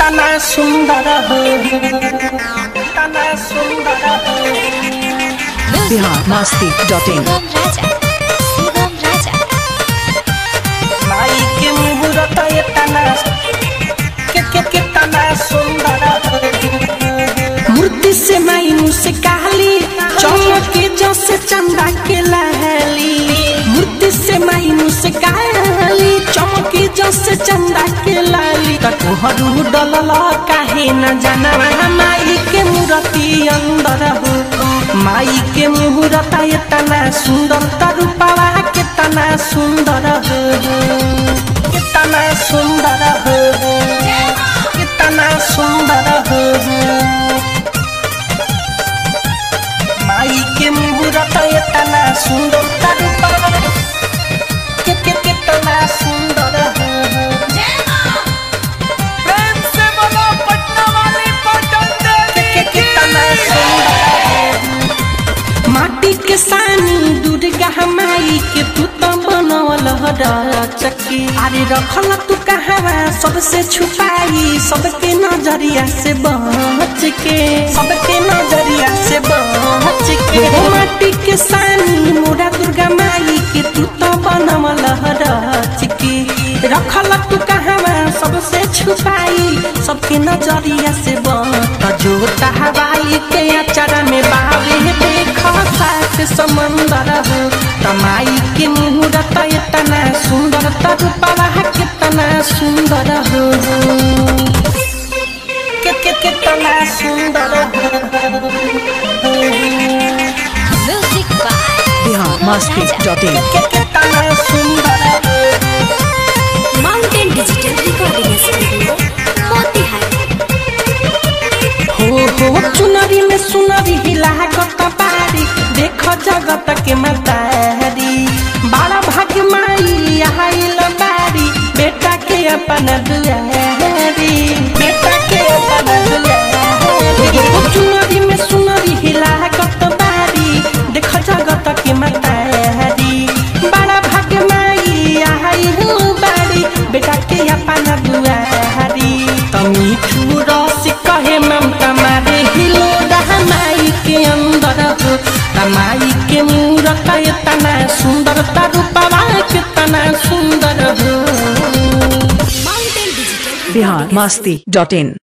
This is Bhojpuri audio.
कितना सुंदर हो कितना सुंदर हो बिहार मस्ती डॉट इन शिवम राजा शिवम राजा माई के मुहूर्त इतना के के कितना सुंदर हो मूर्ति से माई मुझसे कहली चौके जो से चंदा के लहली मूर्ति से माई मुझसे कहली चौके जो से चंदा के लाली कटोहरू डलल काहे न जाना माई के मूर्ति अंदर हो माई के मुहूर्त इतना सुंदर तरुपवा कितना सुंदर हो कितना सुंदर हो कितना सुंदर हो माई के मुहूर्त इतना सुंदर तरुपवा कि कि कितना सुंदर हो प्रेम से बोलो पटना वाली पटन कि कि कितना सुंदर हो माटी के सानी दुर्गा माई के तू तो बनवल चक्की अरे रखल तू कहवा सबसे छुपाई सबके नजरिया से बच के सबके नजरिया से बच के ओ माटी के सानी मोरा दुर्गा माई के तू तो बनवल चक्की रखल तू कहवा सबसे छुपाई सबके नजरिया से बच जो हवाई के अचरा में बावे देख साथ समंदर हो तमाई के मुहूर्त इतना सुंदर तरुपवा कितना सुंदर हो के के कितना सुंदर हो music by Bihar Masti dot in के कितना सुंदर हो mountain digital recording studio Motihari हो हो चुनरी में सुनरी हिला कत बारी देख जगत के मतारी बारा भाग माई आइल बारी बेटा के अपन दुआरी बेटा के अपन दुआरी हो चुनरी में सुनरी हिला कत बारी देख जगत के मतारी बारा भाग माई आइल बारी बेटा के अपन दुआरी तमी रस कहे ममता मारे हिलो माई के अंदर हो तमाई के मूरत इतना सुंदर तरुपवा कितना सुंदर हो mountain digital Bihar Masti dot इन